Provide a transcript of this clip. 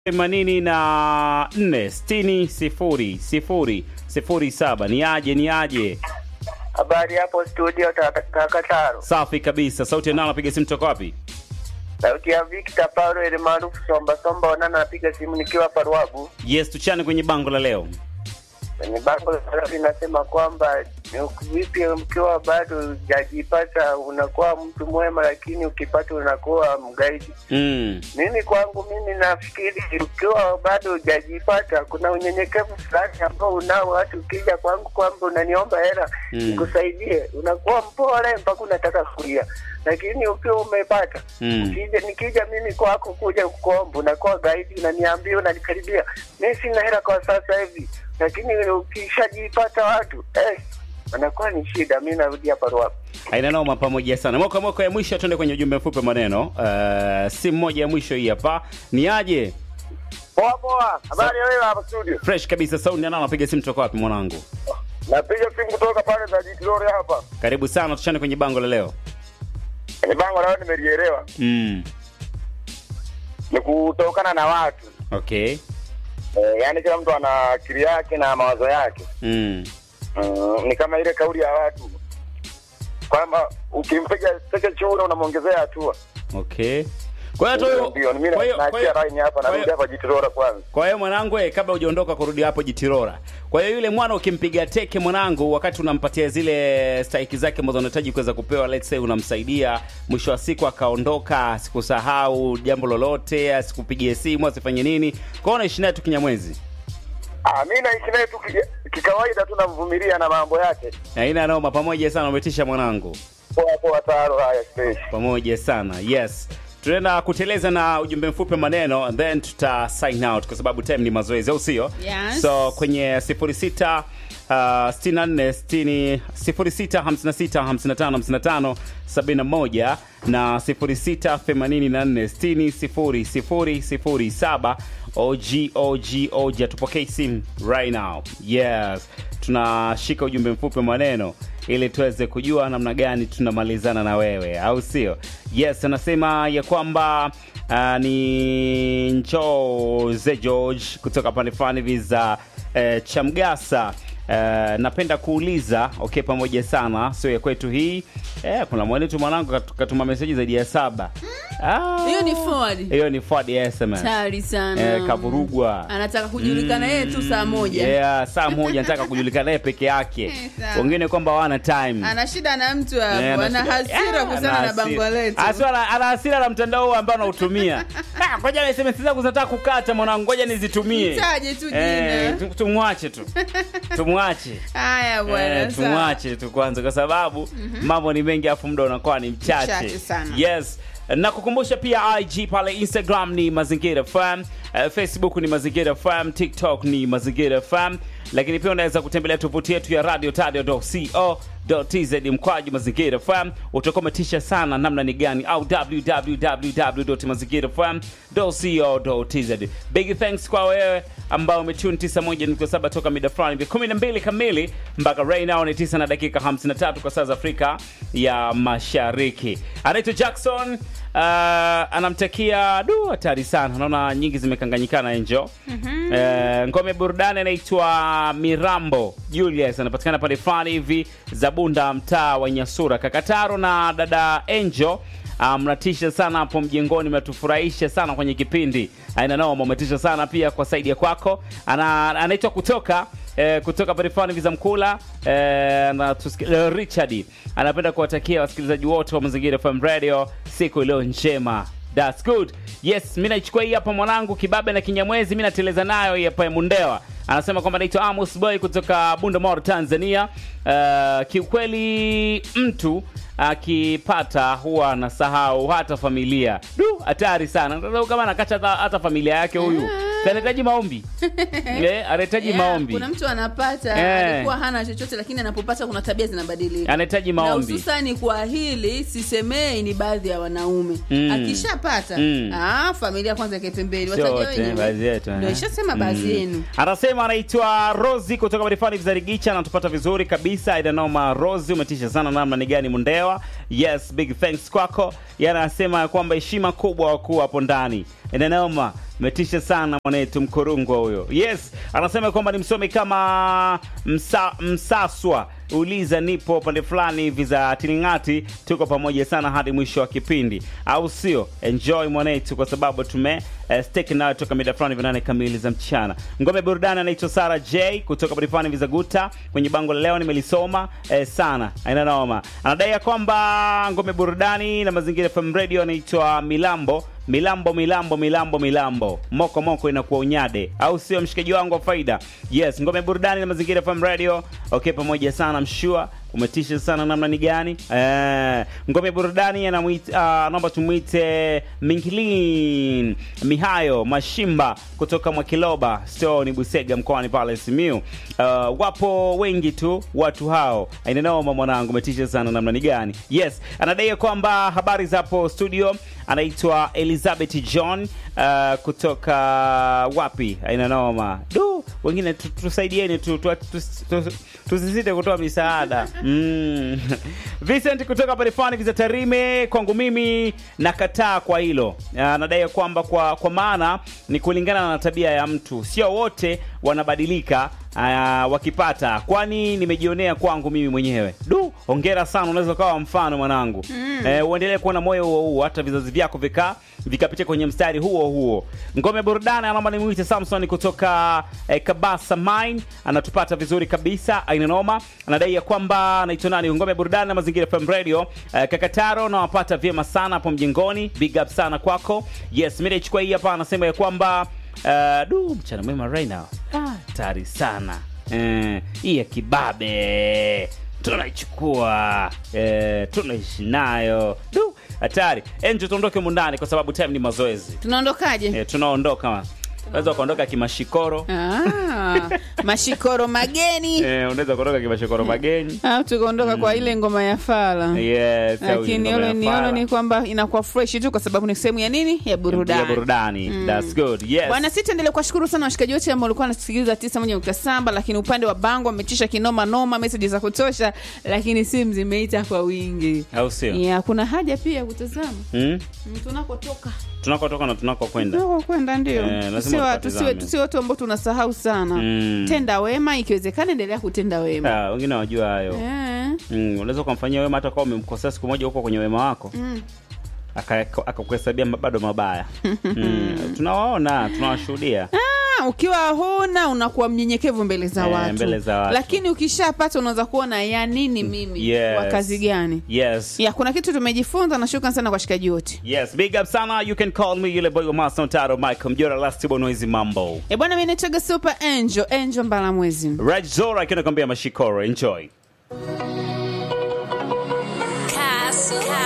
themanini na nne sitini sifuri sifuri sifuri saba ni aje ni aje Habari hapo studio Takataro. safi kabisa sauti ya nao napiga simu toka wapi Sauti ya Victor Paulo ile maarufu Somba Somba wanana napiga simu nikiwa Parwabu. yes tuchane kwenye bango la leo Kwenye bango la linasema kwamba ni vipi mkiwa bado hujajipata unakuwa mtu mwema, lakini ukipata unakuwa mgaidi. mm. Mimi kwangu mimi nafikiri ukiwa bado hujajipata kuna unyenyekevu fulani ambao unao, watu ukija kwangu kwamba unaniomba hela Mm. nikusaidie, unakuwa mpole mpaka unataka kulia, lakini ukiwa umepata Mm. Ukija nikija mimi kwako kuja kuomba, unakuwa gaidi, unaniambia, unanikaribia. Mimi sina hela kwa sasa hivi, lakini ukishajipata watu eh, wanakuwa ni shida. Mimi narudi hapa Ruaha. aina noma pamoja sana mwaka mwaka ya mwisho tuende kwenye ujumbe mfupi maneno uh, simu moja ya mwisho hii hapa ni aje Poa poa, habari ya wewe hapa studio? fresh kabisa sauti ya nao napiga simu toka wapi mwanangu Napiga simu kutoka pale za Jitilore hapa. karibu sana tuchane kwenye bango la leo Ni bango lao nimelielewa, mm. ni kutokana na watu okay eh, yaani kila mtu ana akili yake na mawazo yake. mm. Mm, ni kama ile kauli ya watu kwamba ukimpiga teke chura unamwongezea hatua. okay kwa hiyo tu- Ndio, mimi kwa hiyo- kwa hiyo- naachia line hapa, kwa narudi hiyo- hapa Jitilore kwanza. kwa hiyo mwanangu eh, kabla hujaondoka kurudi hapo jitirora kwa hiyo yule mwana ukimpiga teke mwanangu wakati unampatia zile stahiki zake ambazo unahitaji kuweza kupewa let's say unamsaidia mwisho wa siku akaondoka asikusahau jambo lolote asikupigie simu asifanye nini kwao unaishi naye tu kinyamwezi Ah, mi naishi naye tu ki- kikawaida tu, namvumilia na mambo yake. aina noma pamoja sana umetisha mwanangu Poa poa, taro haya space. pamoja sana yes tunaenda kuteleza na ujumbe mfupi maneno and then tuta sign out kwa sababu time ni mazoezi au sio Yes. so kwenye 06 Uh, 64 60 06 56 55 55 71 na 06 84 60 0 0 07 OG OG OG atupokei simu right now yes tunashika ujumbe mfupi wa maneno ili tuweze kujua namna gani tunamalizana na wewe au sio yes anasema ya kwamba uh, ni njoze george kutoka pande fulani hivi za uh, chamgasa Uh, napenda kuuliza okay pamoja sana sio ya kwetu hii eh, kuna mwanetu mwanangu katu- katuma meseji zaidi ya saba Ah, Hiyo ni forward. hiyo ni forward ya SMS Tari sana. eh, kavurugwa Anataka kujulikana yeye tu saa moja. yeah, saa moja nataka kujulikana naye peke yake Eh, sawa. wengine kwamba wana time Ana shida na mtu Eh, hapo. Ana shida- hasira Ah, kuhusiana ana na bango hasira. letu. Hasira ana- ana hasira na mtandao huu ambao anautumia Ah, ngoja SMS zangu zinataka kukata mwanangu ngoja nizitumie Mtaje tu Eh, jina. tu- tumwache tu tumwache Haya bwana. Eh, sawa. tumwache tu kwanza kwa sababu mambo ni mengi afu muda unakuwa ni mchache Mchache sana. yes na kukumbusha pia ig pale instagram ni mazingira fm uh, facebook ni mazingira fm tiktok ni mazingira fm lakini pia unaweza kutembelea tovuti yetu ya radio tadio co tz mkwaju mazingira fm utakuwa umetisha sana namna ni gani au www mazingira fm co tz big thanks kwa wewe ambao umetune 91.7 toka mida fulani vya 12 kamili mpaka right now ni 9 na dakika 53 kwa saa za afrika ya mashariki anaitwa jackson uh, anamtakia du hatari sana naona nyingi zimekanganyikana enjo mm-hmm. uh, ngome burudani anaitwa mirambo julius anapatikana pale fulani hivi za bunda mtaa wa nyasura kakataro na dada enjo Ah, mnatisha sana hapo mjengoni mnatufurahisha sana kwenye kipindi aina noma umetisha sana pia kwa saidi ya kwako Ana, anaitwa kutoka eh, kutoka parifani viza mkula eh, na tusiki, eh, richard anapenda kuwatakia wasikilizaji wote wa mazingira fm radio siku iliyo njema That's good. Yes, mi naichukua hii hapa mwanangu kibabe na kinyamwezi, mi nateleza nayo hii hapa ya Mundewa. Anasema kwamba naitwa Amos Boy kutoka Bundamore, Tanzania. Uh, kiukweli mtu akipata huwa anasahau hata familia. Du, hatari sana. Sasa kama anakacha hata, hata familia yake huyu. Si Anahitaji maombi. Eh, anahitaji Yeah, maombi. Kuna mtu anapata Eh. alikuwa hana chochote lakini anapopata kuna tabia zinabadilika. Anahitaji Na maombi. hususani kwa hili sisemei ni baadhi ya wanaume Mm. akishapata Mm. ah, familia kwanza ikae pembeni Sio watajua wote, wenyewe. baadhi yetu, Ndio eh. ishasema baadhi Mm. yenu anasema anaitwa rosi kutoka marifani vizarigicha anatupata vizuri kabisa idanoma rosi umetisha sana namna ni gani mundewa yes big thanks kwako yeye anasema kwamba heshima kubwa wakuu hapo ndani inanaoma metisha sana mwanetu mkorungwa huyo yes anasema kwamba ni msomi kama msa, msaswa uliza nipo pande fulani hivi za tiningati tuko pamoja sana hadi mwisho wa kipindi au sio enjoy mwanetu kwa sababu tume uh, steki nayo toka mida fulani vinane kamili za mchana ngome burudani anaitwa sara j kutoka pande fulani hivi za guta kwenye bango la leo nimelisoma eh, sana aina noma anadai ya kwamba ngome burudani na mazingira fm radio anaitwa milambo milambo milambo milambo milambo moko moko inakuwa unyade au sio mshikaji wangu wa faida yes ngome burudani na mazingira fm radio okay pamoja sana mshua umetisha sana namna ni gani eh, ngome burudani anamwita uh, naomba tumwite mingilin mihayo mashimba kutoka mwakiloba stoni busega mkoani pale simiu uh, wapo wengi tu watu hao ainanoma mwanangu umetisha sana namna ni gani yes anadai kwamba habari zapo studio anaitwa elizabeth john uh, kutoka wapi aina noma du wengine tu- tusaidieni tu, tu, tu, tu, tu, tusisite kutoa misaada mm. vincent kutoka parifani viza tarime kwangu mimi nakataa kwa hilo anadai kwamba kwa, kwa maana ni kulingana na tabia ya mtu sio wote wanabadilika uh, wakipata kwani nimejionea kwangu mimi mwenyewe du hongera sana unaweza ukawa mfano mwanangu mm. eh, uendelee kuwa na moyo huo huo hata vizazi vyako vika vikapitia kwenye mstari huo huo ngome burudani anaomba nimwite samson kutoka eh, kabasa mine anatupata vizuri kabisa aina noma anadai ya kwamba anaitwa nani ngome burudani na mazingira fm radio eh, kakataro nawapata vyema sana hapo mjengoni big up sana kwako yes mi naichukua hii hapa anasema ya kwamba uh, du mchana mwema right now hatari sana eh, hii ya kibabe tunaichukua eh, tunaishi nayo du hatari enjo tuondoke mundani kwa sababu time ni mazoezi tunaondokaje eh, tunaondoka unaweza ukaondoka kimashikoro ah, mashikoro mageni eh, unaweza kuondoka kimashikoro mageni au tukaondoka kwa ile ngoma ya fala yes au lakini ngoma ya yolo ni fala. yolo ni kwamba inakuwa fresh tu kwa sababu ni sehemu ya nini ya ya burudani burudani that's good yes bwana si tuendelee kuwashukuru sana washikaji wote ambao walikuwa wanasikiliza tisa moja nukta saba lakini upande wa bango wametisha kinoma noma meseji za kutosha lakini simu zimeita kwa wingi au sio yeah, kuna haja pia ya kutazama hmm? Mm, tunakotoka tunakotoka na tunakokwenda tunakokwenda ndio Eh, lazima tusiwe tupatizame. tusiwe- tusiwe watu ambao tunasahau sana Mm. tenda wema ikiwezekana endelea kutenda wema Ah, wengine wajua hayo Eh, mm, unaweza ukamfanyia wema hata kama umemkosea siku moja huko kwenye wema wako mm. aka- akakuhesabia ma- bado mabaya mm, tunawaona tunawashuhudia Ah, ukiwa huna unakuwa mnyenyekevu mbele za Eh, watu mbele za watu. lakini ukishapata unaweza kuona ya nini mimi Yes. wa kazi gani yes ya kuna kitu tumejifunza na shukran sana kwa shikaji wote yes big up sana you can call me yule boy wa master taro michael mjora last bonoizi mambo e bwana mi naitwaga super angel angel mbalamwezi raj zora akiwa nakwambia mashikoro enjoy Castle.